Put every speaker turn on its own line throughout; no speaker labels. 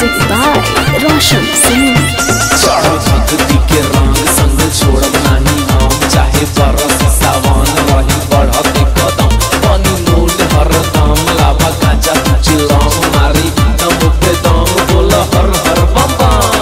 Music by Roshan Singh.
चढ़ भक्ति के रंग संग छोड़ब नाही हम चाहे बरस सावन रही बढ़त कदम बनी मूल हरदम लावा गांजा चिलम मारी दम पे दम बोल हर हर बम बम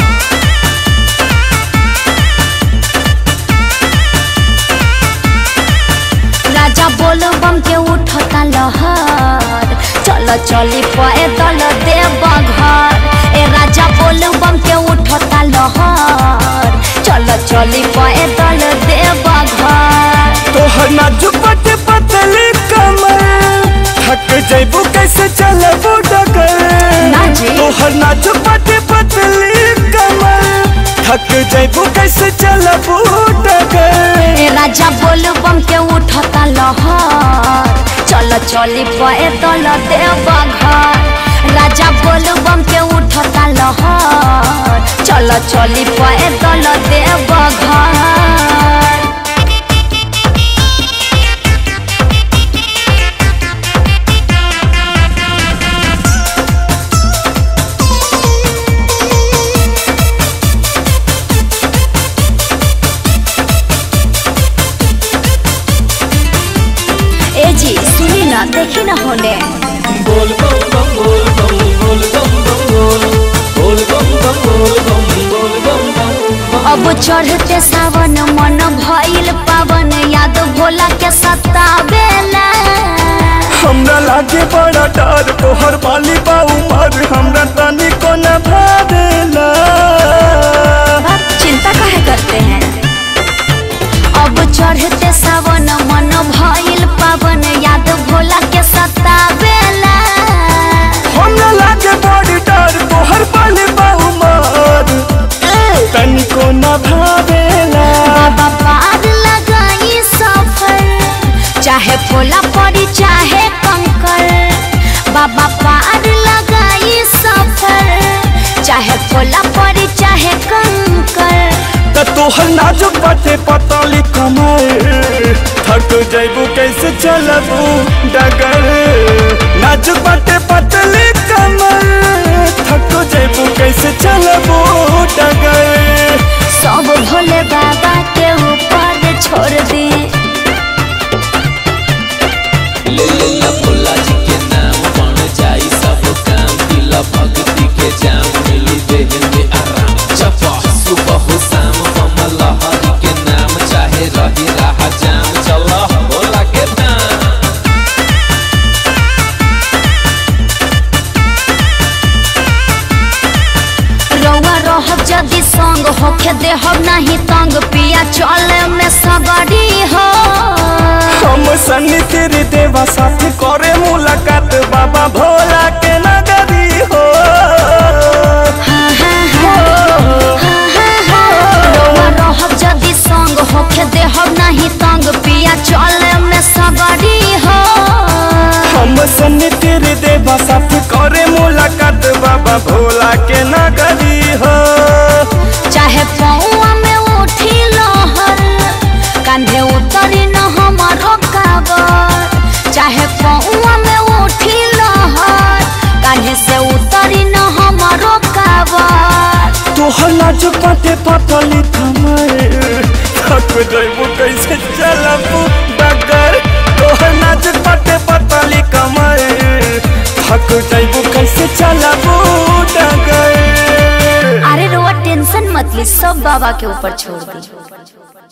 राजा बोल बम के उठता लहर चल चली पैदल देव घर ए राजा बोल बम के उठता लहर चल चली पैदल देव घर
तोहर नाजुक पट पतली कमर थक जैबू कैसे चलबू डगर
ना जी।
तोहर नाजुक पट पतली कमर थक जैबू कैसे चलबू डगर
ए राजा बोल बम के उठता लहर चल चली पैदल देव घर राजा बोल बम के उठता लहर चल चली पैदल देव घर ए जी सुनी ना देखी ना होने
बोल बम बम बोल बम बोल बम बम बोल बोल बम बम बोल बम बोल बम बम
अब चढ़ते सावन मन भइल पावन याद भोला के सतावेला
हमरा लागे बड़ा डर तोहर बाली बा उमर हमरा तनी को न भावेला
बाप चिंता काहे करते हैं अब चढ़ते सावन मन भइल पावन याद भोला के सतावेला
हमरा लागे बड़ी डर तोहर बाली बा उमर तनी को न भावेला
बाबा पार लगाई सफर चाहे भोला पड़ी चाहे कंकर बाबा पार लगाई सफर चाहे भोला पड़ी चाहे कंकर
त तोहर नाजुक बाटे पतली कमर थक जैबू कैसे चलबू डगर नाजुक बाटे पतली कमर थक जैबू कैसे चलबू डगर
सब भोले बाबा के ऊपर छोड़ दी
ले ले ला भोला जी के नाम बन जाई सब काम दिला भक्ति के जाम मिली देह में आराम जपा सुबह हो शाम बम लहरी के नाम चाहे रही राह जाम चल भोला के नाम
रउआ रहब जदि संग होखे देहब नहीं तंग पिया चले में सगड़ी हो
हम सन्नी तेरे देवा साथ करे मुलाकात बाबा भोला के नगरी हो
हाँ, हाँ, हाँ। हाँ, हाँ, हाँ। रउआ रहब जदि संग होखे देहब नहीं तंग पिया चले में सगड़ी हो
हम सन्नी तेरे देवा साथ करे मुलाकात बाबा भोला के नगरी हो
चाहे पौआ में उठी लहर कांधे उतरी न हमारो काबर चाहे पौआ में उठी लहर कांधे से उतरी न हमारो काबर
तोहर नाजुक बाटे पतली कमर थक जैबू कैसे चलबू डगर तोहर नाजुक बाटे पतली कमर थक जैबू कैसे चलबू डगर
अरे रोआ टेंशन मत ली सब बाबा के ऊपर छोड़ दी